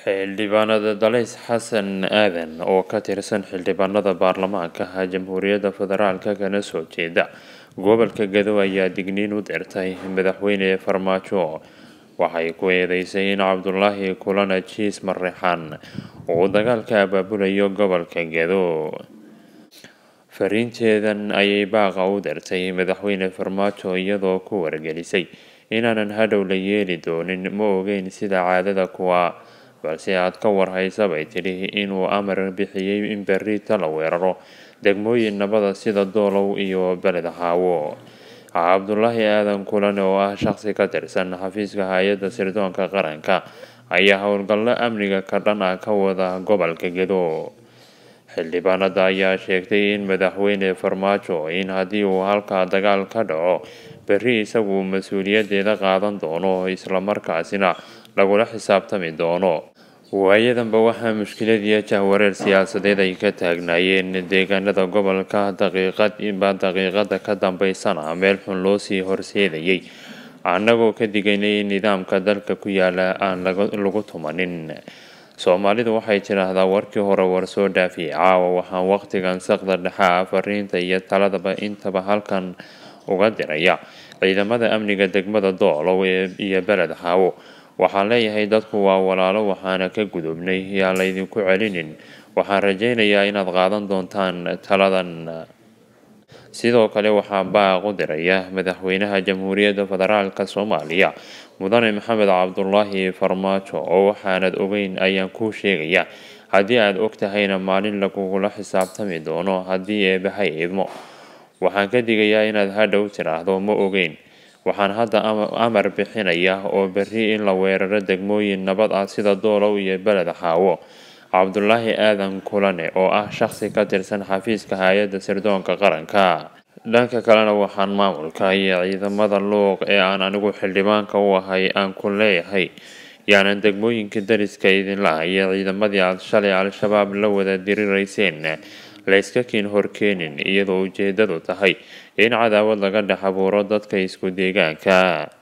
xildhibaanada dalays xasan aadan oo ka tirsan xildhibaanada baarlamaanka jamhuuriyadda federaalk kana soo jeeda gobolka gado ayaa digniin u dirtay madaxweyne farmaajo waxay ku eedeysay in cabdulaahi kulana jiis mareexaan uu dagaalka abaabulayo gobolka gado fariinteedan ayay baaqa u dirtay madaxweyne farmaajo iyadoo ku wargelisay inaanan hadhow la yeeli doonin ma ogeyn sida caadada kuwa balse aad ka warhaysa bay tidhi inuu amar bixiyey in berriita la weeraro degmooyin nabada sida doolow iyo beled haawo cabdulaahi aadan kulan oo ah shaqsi ka tirsan xafiiska hay-adda sirdoonka qaranka ayaa howlgallo amniga ka dhan ah ka wada gobolka gedo xildhibaanada ayaa sheegtay in madaxweyne farmaajo in haddii uu halkaa dagaal ka dhaco berri isagu mas-uuliyaddeeda qaadan doono islamarkaasina lagula xisaabtami doono waayadanba waxaa mushkiladiiyo jahwareer siyaasadeed ay ka taagnaayeen deegaanada gobolka daqiiqadba daqiiqada ka dambeysana meel xun loo sii horseedayay annagoo ka digaynay in nidaamka dalka ku yaala aan lagu tumanin soomaalidu waxay tidhaahdaa warkii hore war soo dhaafiye caawa waxaan waqtigan saqda dhexaa fariinta iyo taladaba intaba halkan uga diraya ciidamada amniga degmada doolow iyo beled haawo waxaan leeyahay dadku waa walaalo waxaana ka gudubnay yaa laydinku celinin waxaan rajaynayaa inaad qaadan doontaan taladan sidoo kale waxaa baaq u diraya madaxweynaha jamhuuriyadda federaalk soomaaliya mudane maxamed cabdulaahi farmaajo oo waxaanad ogeyn ayaan kuu sheegaya haddii aad og tahayna maalin lagugula xisaabtami doono haddii eebahay idmo waxaan ka digayaa inaad hadhow tidhaahdo ma ogeyn waxaan hadda amar bixinaya oo berri in la weeraro degmooyin nabad ah sida doolow iyo beled haawo cabdulaahi aadan kulane oo ah shaqsi ka tirsan xafiiska hay-adda sirdoonka qaranka dhanka kalena waxaan maamulka iyo ciidamada luuq ee aan anigu xildhibaanka u ahay aan ku leeyahay yaanan degmooyinka dariska idinla iyo ciidamadii aad shalay al-shabaab la wada dirirayseen layska kiin horkeenin iyadoo ujeedadu tahay in cadaawad laga dhex abuuro dadka isku deegaanka